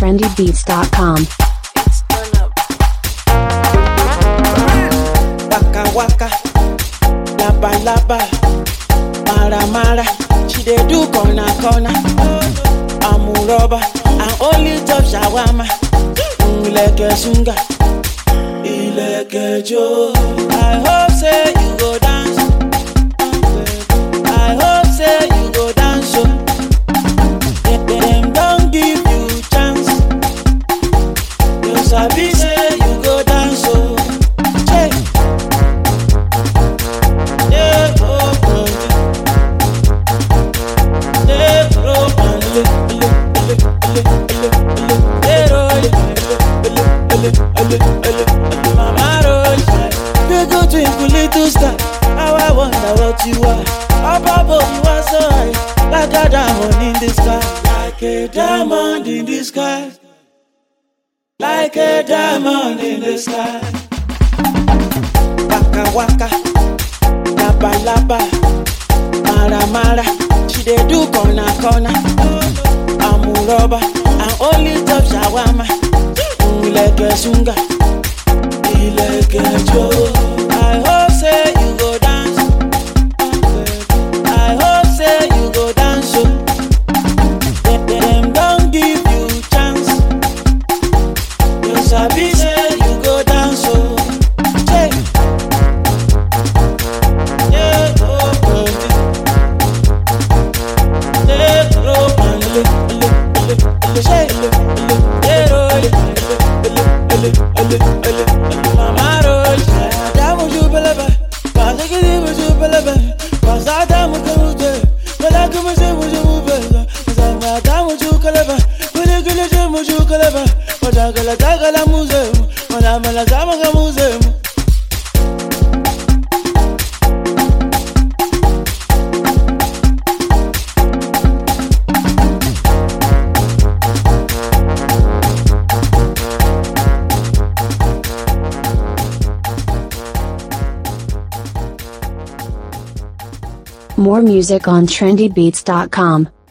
trendybeats.com. waka waka laba laba mara mara she dey do corner corner amuroba and only top shawama ileke sunga ileke jo i hope say you go dance i hope say you go dance o dem dem don give you chance you sabi say you go dance o. Hey. How I wonder what you are. Up above you are so high, like a diamond in the sky, like a diamond in the sky, like a diamond in the sky. Waka waka, laba laba, mara mara. She dey do corner corner. Amuroba and only top shawama. Ileke sunga, ileke jo. I hope say you go dance. I hope say you go dance. o. Dem dem don give you chance. You sabi say you go dance o. Hey. Yeah, oh, oh, yeah, oh, oh, le, le, le, le, say, le, le, yeah, oh, le, le, le, le, le, le, le, mama roll. Adamu jubelebe, bazikiri mujubelebe, bazadamu kemuje, balagu muje mujubele, zama adamu jukelebe, guli guli jumu jukelebe, madagala dagala muzemu, madamala zama kamuzemu. More music on trendybeats.com.